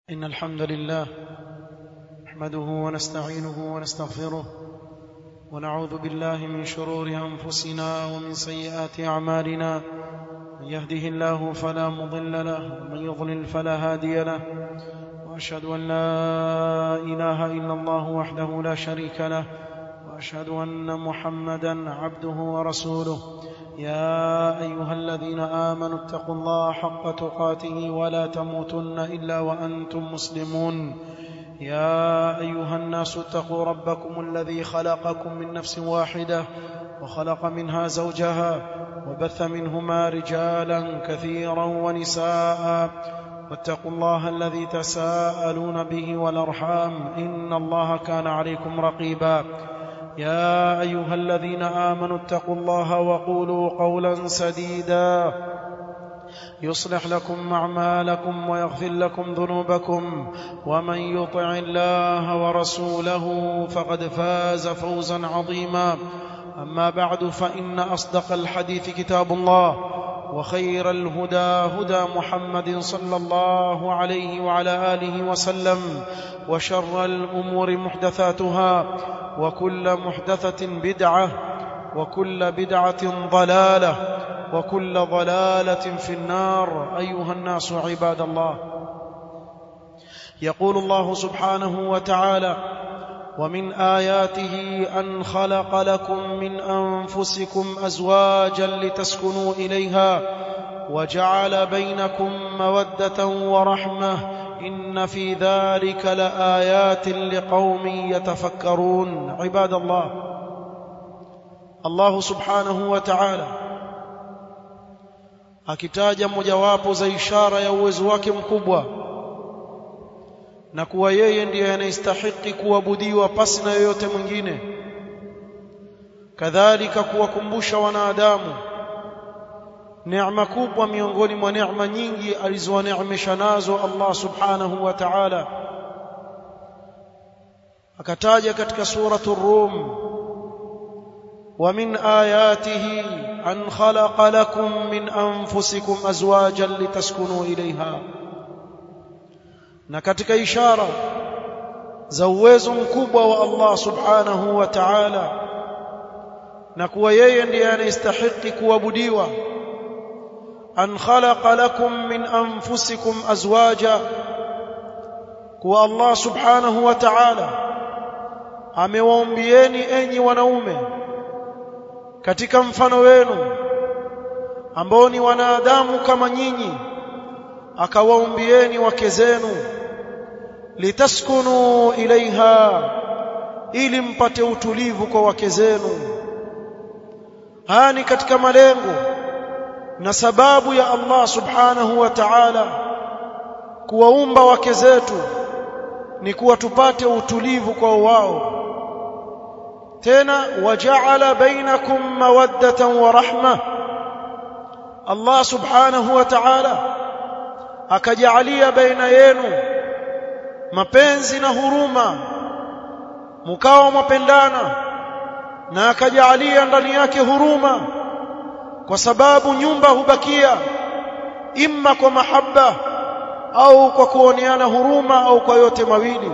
إن الحمد لله نحمده ونستعينه ونستغفره ونعوذ بالله من شرور أنفسنا ومن سيئات أعمالنا من يهده الله فلا مضل له ومن يضلل فلا هادي له وأشهد أن لا إله إلا الله وحده لا شريك له وأشهد أن محمدا عبده ورسوله يا أيها الذين آمنوا اتقوا الله حق تقاته ولا تموتن إلا وأنتم مسلمون يا أيها الناس اتقوا ربكم الذي خلقكم من نفس واحدة وخلق منها زوجها وبث منهما رجالا كثيرا ونساء واتقوا الله الذي تساءلون به والأرحام إن الله كان عليكم رقيبا يا ايها الذين امنوا اتقوا الله وقولوا قولا سديدا يصلح لكم اعمالكم ويغفر لكم ذنوبكم ومن يطع الله ورسوله فقد فاز فوزا عظيما اما بعد فان اصدق الحديث كتاب الله وخير الهدى هدى محمد صلى الله عليه وعلى اله وسلم وشر الامور محدثاتها وكل محدثة بدعة وكل بدعة ضلالة وكل ضلالة في النار أيها الناس عباد الله يقول الله سبحانه وتعالى ومن آياته أن خلق لكم من أنفسكم أزواجا لتسكنوا إليها وجعل بينكم مودة ورحمة إن في ذلك لآيات لقوم يتفكرون عباد الله الله سبحانه وتعالى akitaja mojawapo za ishara ya uwezo wake mkubwa na kuwa yeye ndiye anayestahiki kuabudiwa pasi na yoyote mwingine kadhalika kuwakumbusha wanadamu neema kubwa miongoni mwa neema nyingi alizowaneemesha nazo Allah subhanahu wa ta'ala akataja katika suratu rum wa min ayatihi an khalaqa lakum min anfusikum azwajan litaskunu ilayha na katika ishara za uwezo mkubwa wa Allah subhanahu wa ta'ala na kuwa yeye ndiye anayestahiki kuabudiwa أن خلق لكم من أنفسكم أزواجا kuwa Allah subhanahu wa ta'ala amewaumbieni enyi wanaume katika mfano wenu ambao ni wanadamu kama nyinyi akawaumbieni wake zenu litaskunu ilaiha ili mpate utulivu kwa wake zenu haya ni katika malengo na sababu ya Allah subhanahu wa ta'ala kuwaumba wake zetu ni kuwa tupate utulivu kwa wao tena waja'ala bainakum mawaddatan wa rahma Allah subhanahu wa ta'ala akajalia baina yenu mapenzi na huruma mkao mapendana na akajalia ndani yake huruma kwa sababu nyumba hubakia imma kwa mahaba au kwa kuoneana huruma au kwa yote mawili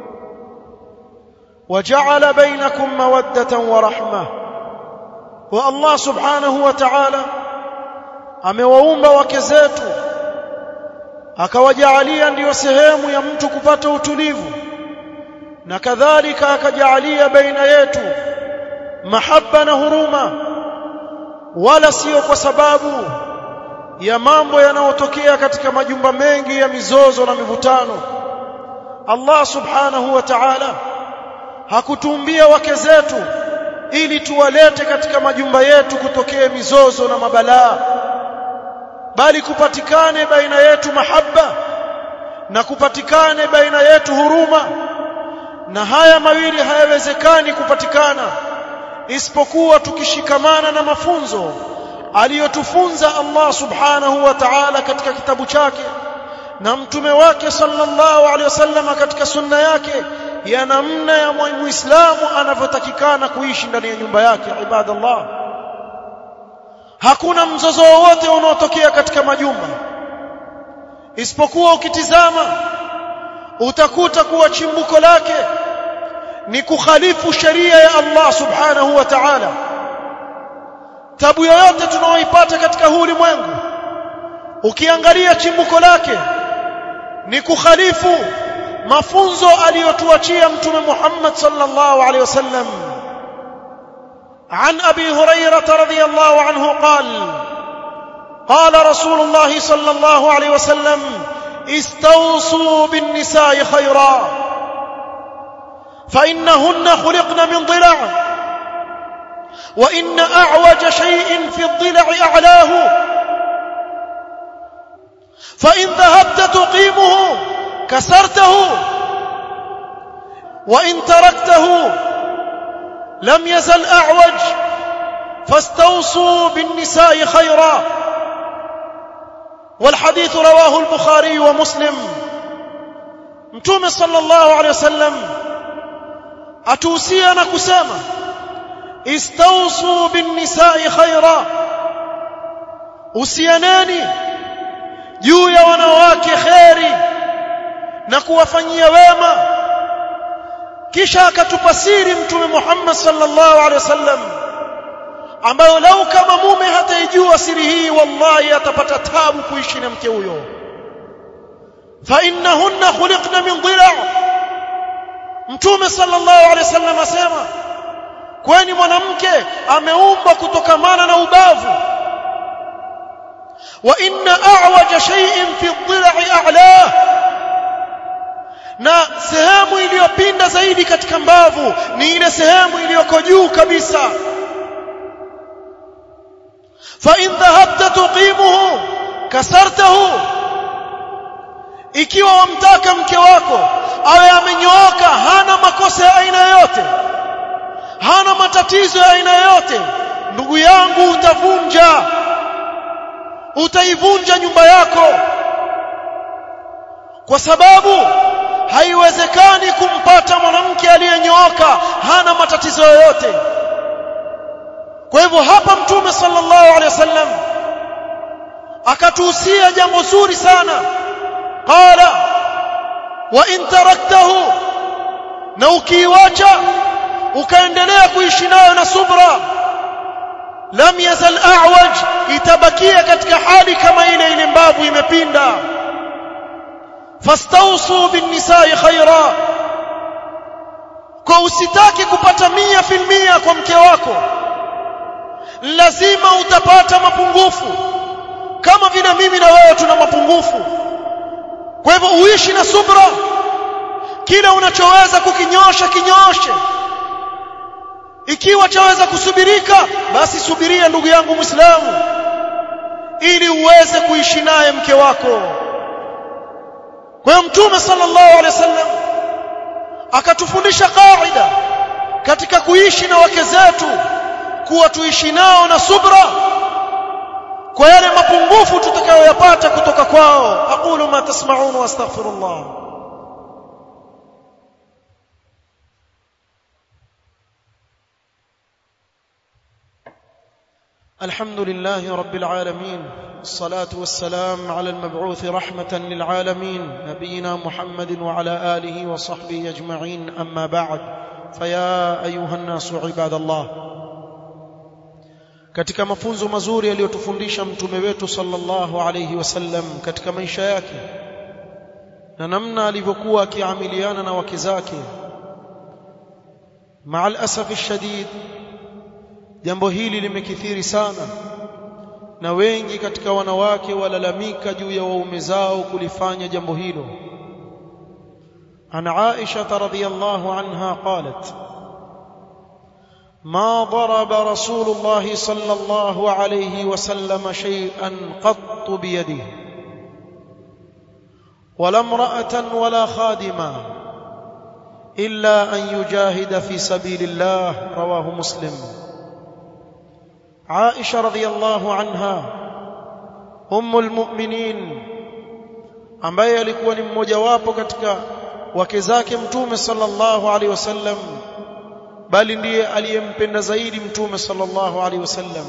waja'ala bainakum mawaddatan wa rahma wa Allah subhanahu wa ta'ala amewaumba wake zetu akawajalia ndiyo sehemu ya mtu kupata utulivu na kadhalika akajalia baina yetu mahaba na huruma wala sio kwa sababu ya mambo yanayotokea katika majumba mengi ya mizozo na mivutano Allah subhanahu wa ta'ala hakutuumbia wake zetu ili tuwalete katika majumba yetu kutokea mizozo na mabalaa bali kupatikane baina yetu mahaba na kupatikane baina yetu huruma na haya mawili hayawezekani kupatikana isipokuwa tukishikamana na mafunzo aliyotufunza Allah subhanahu wa ta'ala katika kitabu chake na mtume wake sallallahu alaihi wasallam katika sunna yake ya namna ya muislamu anavyotakikana kuishi ndani ya nyumba yake ibadallah hakuna mzozo wowote unaotokea katika majumba isipokuwa ukitizama utakuta kuwa chimbuko lake ni kukhalifu sheria ya Allah subhanahu wa ta'ala tabu yoyote tunaoipata katika huu ulimwengu ukiangalia chimbuko lake ni kukhalifu mafunzo aliyotuachia mtume Muhammad sallallahu alaihi wasallam عن ابي هريره رضي الله عنه قال قال رسول الله صلى الله عليه وسلم استوصوا بالنساء خيرا فانهن خلقن من ضلع وان اعوج شيء في الضلع اعلاه فان ذهبت تقيمه كسرته وان تركته لم يزل اعوج فاستوصوا بالنساء خيرا والحديث رواه البخاري ومسلم متوم صلى الله عليه وسلم atuhusia kusema istausu binnisai khaira usianeni juu ya wanawake kheri na kuwafanyia wema kisha akatupasiri mtume Muhammad sallallahu alaihi wasallam ambayo lau kama mume hataijua siri hii wallahi atapata tabu kuishi na mke huyo fa innahunna khuliqna min dhila' mtume sallallahu alaihi wasallam asema kwani mwanamke ameumbwa kutokamana na ubavu wa inna a'waja shay'in fi dhila'i a'la na sehemu iliyopinda zaidi katika mbavu ni ile sehemu iliyoko juu kabisa fa in dhahabta tuqimuhu kasartahu ikiwa wamtaka mke wako awe amenyooka hana makosa ya aina yoyote hana matatizo ya aina yoyote ndugu yangu utavunja utaivunja nyumba yako kwa sababu haiwezekani kumpata mwanamke aliyenyooka hana matatizo yoyote kwa hivyo hapa mtume sallallahu alaihi wasallam akatuhusia jambo zuri sana qala wa in taraktahu na ukiiwacha ukaendelea kuishi nayo na subra lam yazal a'waj itabakia katika hali kama ile ile mbavu imepinda fastawsu bin nisa'i khaira kwa usitaki kupata mia filmia kwa mke wako lazima utapata mapungufu kama vile mimi na wewe tuna mapungufu kwa hivyo uishi na subra kile unachoweza kukinyosha kinyoshe ikiwa chaweza kusubirika basi subiria ndugu yangu muislamu ili uweze kuishi naye mke wako kwa hiyo mtume sallallahu alaihi wasallam akatufundisha kaida katika kuishi na wake zetu kuwa tuishi nao na subra kwa yale mapungufu tutakayoyapata kutoka kwao aqulu ma tasma'un wa astaghfirullah الحمد لله رب العالمين الصلاة والسلام على المبعوث رحمة للعالمين نبينا محمد وعلى آله وصحبه أجمعين أما بعد فيا أيها الناس عباد الله katika mafunzo mazuri aliyotufundisha mtume wetu sallallahu alayhi wasallam katika maisha yake na namna alivyokuwa akiamiliana na wake zake maal asafi shadid jambo hili limekithiri sana na wengi katika wanawake walalamika juu ya waume zao kulifanya jambo hilo an Aisha radhiyallahu anha qalat ما ضرب رسول الله صلى الله عليه وسلم شيئا قط بيده ولا امرأة ولا خادما إلا أن يجاهد في سبيل الله رواه مسلم عائشة رضي الله عنها أم المؤمنين ambaye alikuwa ni mmojawapo katika wake zake mtume sallallahu alaihi wasallam bali ndiye aliyempenda zaidi mtume sallallahu alaihi wasallam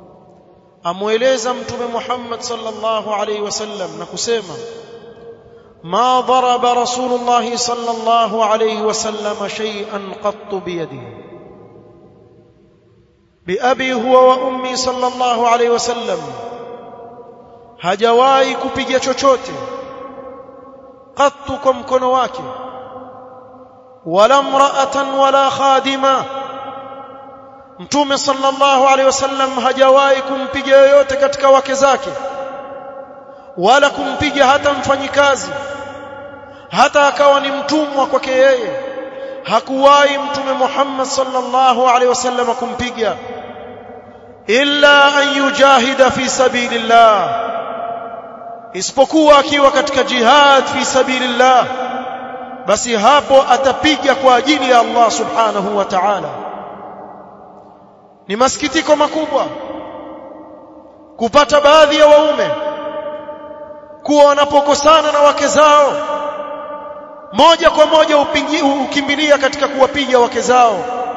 amueleza mtume Muhammad sallallahu alaihi wasallam na kusema ما ضرب رسول الله صلى الله عليه وسلم شيئا قط بيده بأبي هو وأمي صلى الله عليه وسلم hajawahi kupiga chochote qattu kwa mkono wake wala mraatan wala khadima mtume sallallahu alaihi wasallam hajawahi kumpiga yoyote katika wake zake wala kumpiga hata mfanyikazi hata akawa ni mtumwa kwake yeye hakuwahi mtume Muhammad sallallahu alaihi wasallam kumpiga illa an yujahida fi sabilillah isipokuwa akiwa katika jihad fi sabilillah basi hapo atapiga kwa ajili ya Allah subhanahu wa ta'ala ni masikitiko makubwa kupata baadhi ya waume kuwa wanapokosana na wake zao moja kwa moja upingi, ukimbilia katika kuwapiga wake zao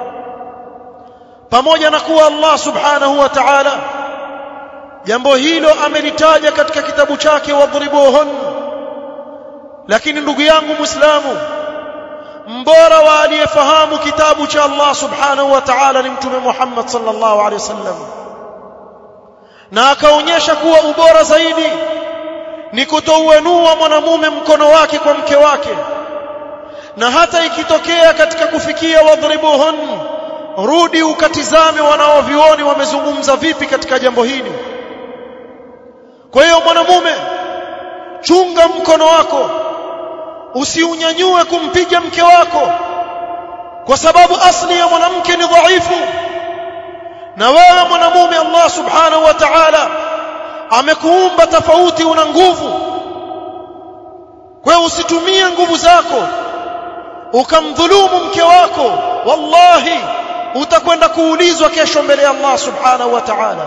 pamoja na kuwa Allah subhanahu wa ta'ala jambo hilo amelitaja katika kitabu chake wadhribuhun lakini ndugu yangu muislamu mbora wa aliyefahamu kitabu cha Allah subhanahu wa ta'ala ni mtume Muhammad sallallahu alaihi wasallam na akaonyesha kuwa ubora zaidi ni kutouenua mwanamume mkono wake kwa mke wake na hata ikitokea katika kufikia wadhribuhun rudi ukatizame wanaovioni wamezungumza vipi katika jambo hili kwa hiyo mwanamume chunga mkono wako usiunyanyue kumpiga mke wako kwa sababu asli ya mwanamke ni dhaifu na wewe mwanamume Allah subhanahu wa ta'ala amekuumba tofauti una nguvu kwa hiyo usitumie nguvu zako ukamdhulumu mke wako wallahi utakwenda kuulizwa kesho mbele ya Allah subhanahu wa ta'ala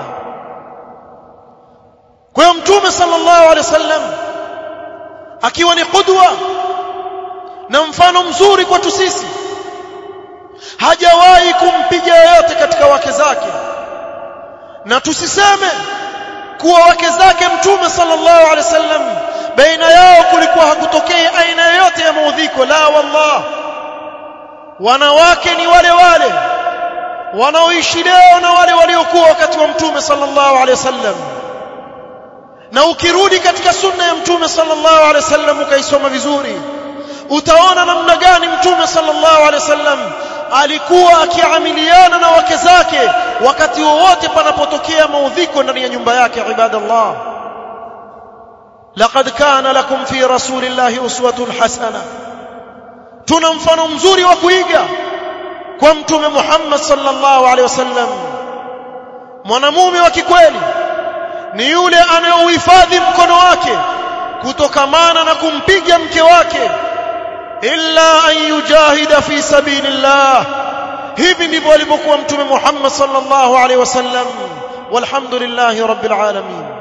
kwa hiyo mtume sallallahu alaihi wasallam akiwa ni qudwa na mfano mzuri kwetu sisi hajawahi kumpiga yoyote katika wake zake na tusiseme kuwa wake zake mtume sallallahu alaihi wasallam baina yao kulikuwa hakutokea aina yoyote ya maudhiko la wallah wanawake ni wale wale wanaoishi leo na wale waliokuwa wakati wa mtume sallallahu alaihi wasallam na ukirudi katika sunna ya mtume sallallahu alaihi wasallam ukaisoma vizuri utaona namna gani mtume sallallahu alaihi wasallam alikuwa akiamiliana na wake zake wakati wowote panapotokea maudhiko ndani ya nyumba yake ibadallah laqad kana lakum fi rasulillahi uswatun hasana tuna mfano mzuri wa kuiga kwa mtume Muhammad sallallahu alaihi wasallam mwanamume wa kikweli ni yule anayeuhifadhi mkono wake kutokamana na kumpiga mke wake illa an yujahida fi sabilillah hivi ndivyo alivyokuwa mtume Muhammad sallallahu alaihi wasallam walhamdulillahi rabbil alamin